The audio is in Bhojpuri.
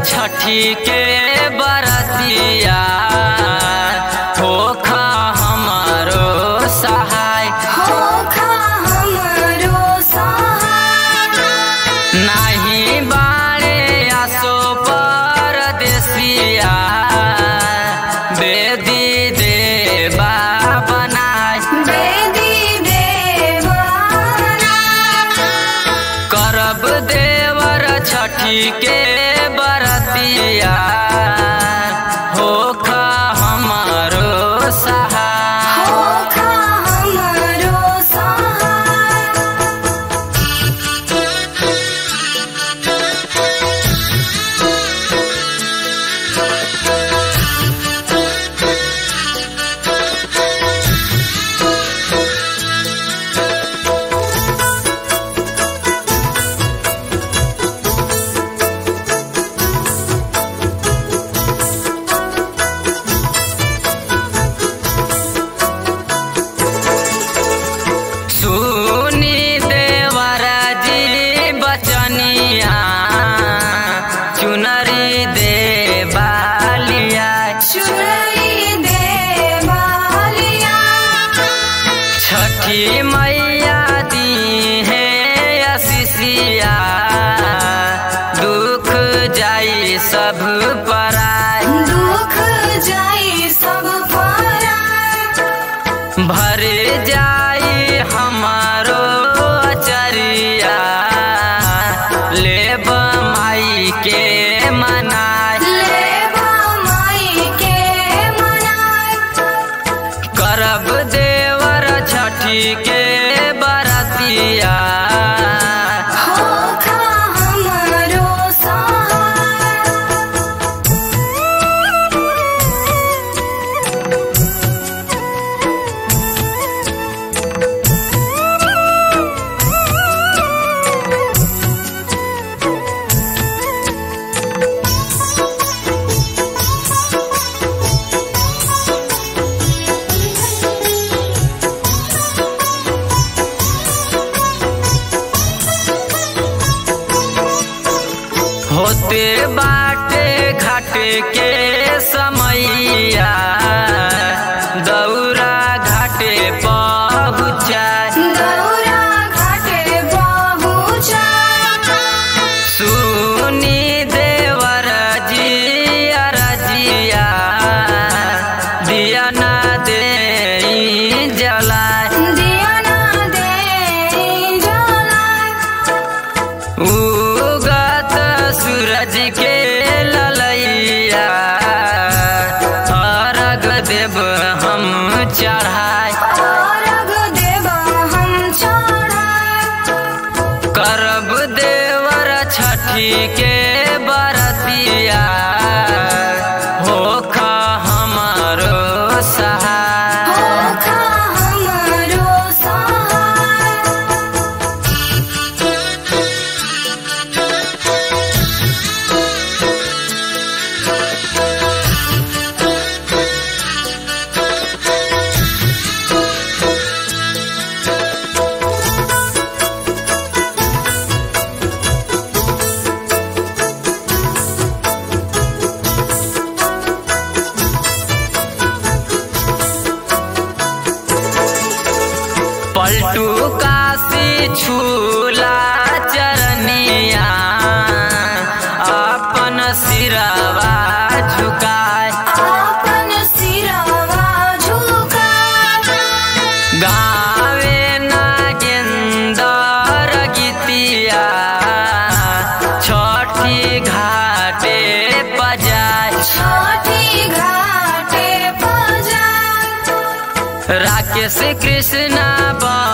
छठी के बरतिया होखा हमारो सहाय होखा हमरो सहाय नाही बाड़े आसो परदेसिया बेदी देबा बनाय बेदी देवाना करब देवर छठी के बरतिया होखा हमारो सहाय होखा हमरो सहाय सुनी देवर जी बचनिया चुनरी देवालिया चुनरी देवालिया छठी मैया दी है अशिषिया दुख जाई सब पराय दुख जाई सब पराय भर जाई हमारो अचरिया लेब माई के मनाय लेबा माई के मनाय करब देवर छठी के बरतिया होखा हमरो सहाय होते बाटे घाट के समैया दौरा घाटे पहुँचाय दौरा घाटे पहुँचाय सुनी देवर जी अरजिया दिया ना दे जलाय दिया ना दे जलाय उगत सूरज के ललैया अर्घ देव हम चढ़ाय अर्घ देबा हम चढ़ाय करब देवर छठी के बरतिया होखा हमारो सहाय होखा हमरो सहाय पलटू काशी छूला चरनिया अपन सिरवा झुकाय आपन सिरवा झुकाय गावे नागेंदर गीतिया छठी घाटे बजाय छठी घाटे बजाय राकेश कृष्णा बा